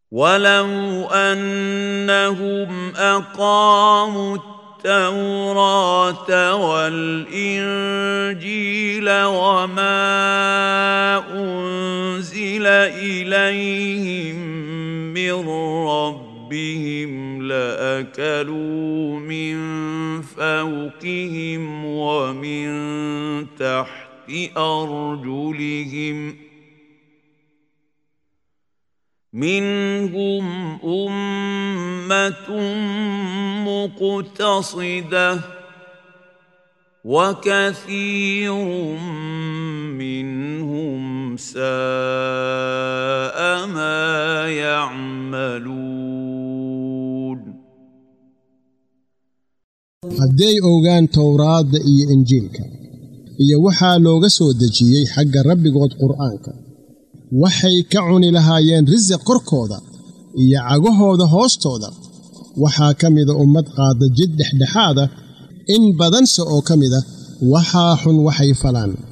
ولو انهم اقاموا التوراه والانجيل وما انزل اليهم من ربهم لاكلوا من فوقهم ومن تحت ارجلهم منهم امه مقتصده وكثير منهم ساء ما يعملون hadday ogaan towraadda iyo injiilka iyo waxaa looga soo dejiyey xagga rabbigood qur'aanka waxay ka cuni lahaayeen risiq korkooda iyo cagahooda hoostooda waxaa ka mida ummad qaada jid dhexdhexaada in badanse oo ka mida waxaa xun waxay falaan